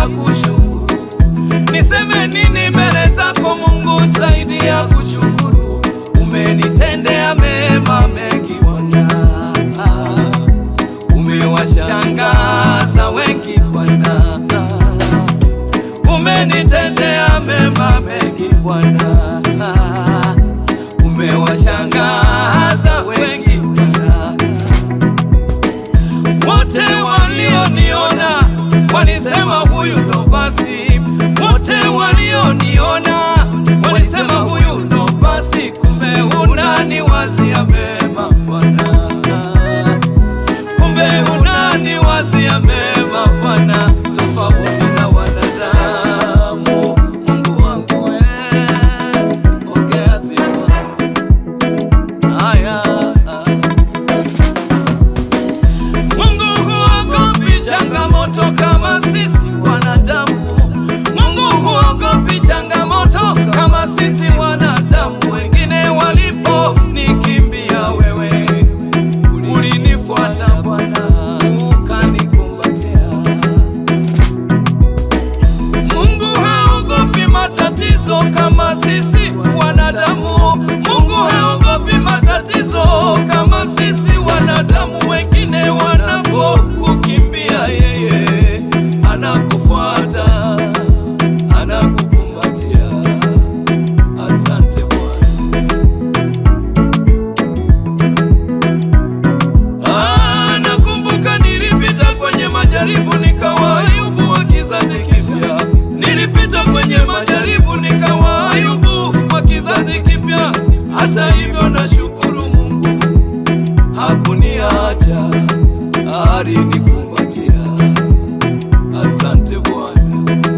ya kushukuru. Niseme nini mbele zako Mungu zaidi ya kushukuru? Umenitendea mema mengi Bwana, umewashangaza wengi Bwana, umenitendea mema mengi Bwana, umewashangaza wengi Bwana. Wote walioniona walisema huyu ndo basi, wote walioniona walisema huyu ndo basi, kumbe unaniwazia mema Bwana, kumbe unaniwazia mema Bwana, tofauti na wanadamu. Mungu wangu wewe, ongea sifa haya Mungu huogopi changamoto kama sisi wanadamu. Mungu huogopi changamoto kama sisi wanadamu. Wengine walipo nikimbia, wewe ulinifuata Bwana, ukanikumbatia. Mungu haogopi matatizo kama sisi wanadamu. Mungu haogopi matatizo kama sisi wanadamu. Wengine wanapokukimbia, yeye anakufuata, anakukumbatia. Asante Bwana. Ah, nakumbuka nilipita kwenye majaribu nikawa Ayubu wa kizazi kipya. Nilipita kwenye majaribu nikawa Ayubu wa kizazi kipya. Hata hivyo nashukuru Mungu hakuniacha, alinikumbatia. Asante Bwana.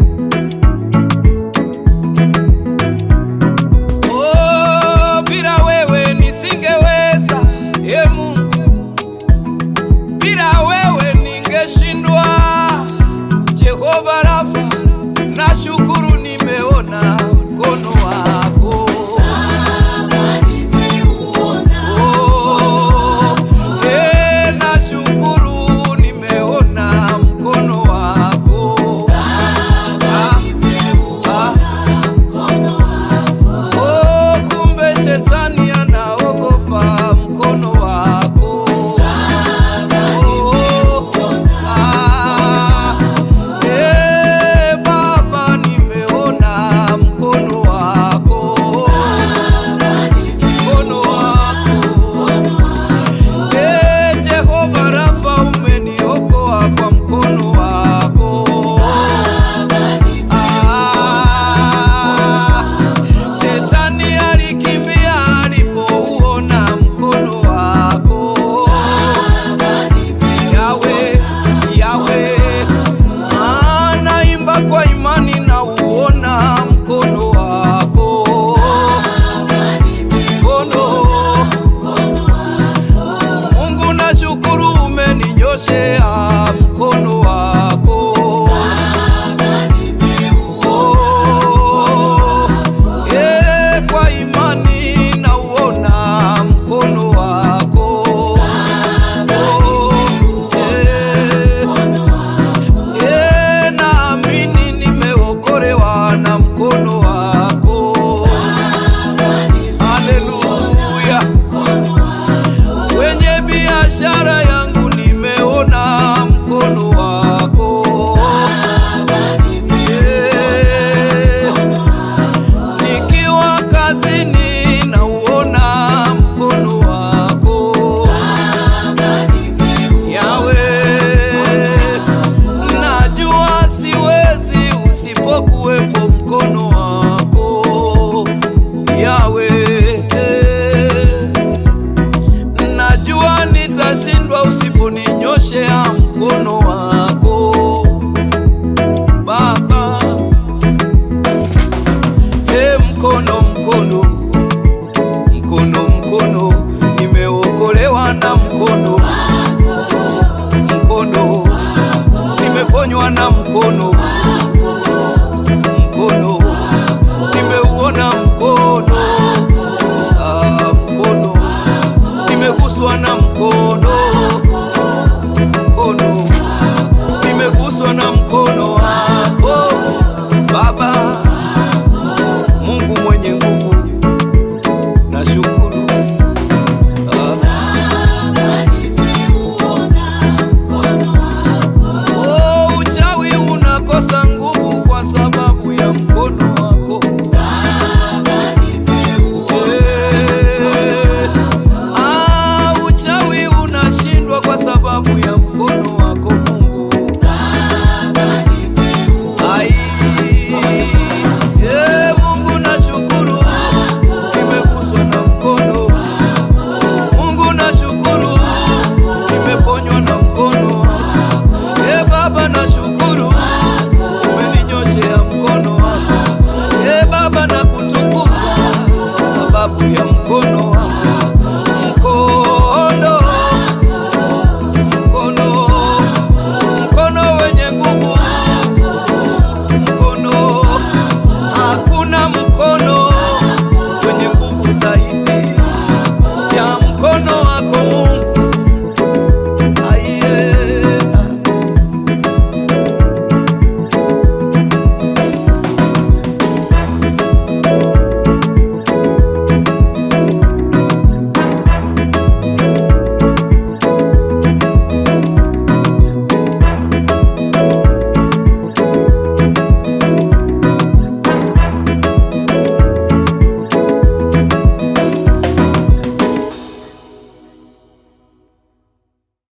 Oh, bila wewe nisingeweza, e Mungu bila wewe ningeshindwa. Jehova Rafa, nashukuru nimeona mkono wako. Oh, eh, nashukuru nimeona mkono wako. Ah, ah. Oh, kumbe shetani anaogopa mkono wako. Oh, ah, eh, Baba nimeona mkono wako. Mkono wako. Eh, Jehova Rafa umeniokoa kwa mkono wako. Ah, Shetani alikimbia alipouona mkono wako. Yawe, Yawe, Ah, naimba kwa imani na uona mkono wako. Mkono. Mungu nashukuru umeninyoshea mkono wako. Oh, eh, kwa imani nauona mkono wako. Oh, eh, eh, naamini nimeokolewa na mkono wako. Haleluya. Kwenye biashara yangu nimeona mkono wako. Yeah. Nikiwa kazini nauona mkono wako. Yawe, najua siwezi usipokuwepo mkono wako. Yawe, najua nitashindwa usiponinyoshea mkono wako Baba. E mkono mkono mkono mkono, nimeokolewa na mkono mkono, nimeponywa na mkono mkono, nimeuona mkono ah, mkono, nimeguswa na mkono mkono, nimeguswa na mkono wako mkono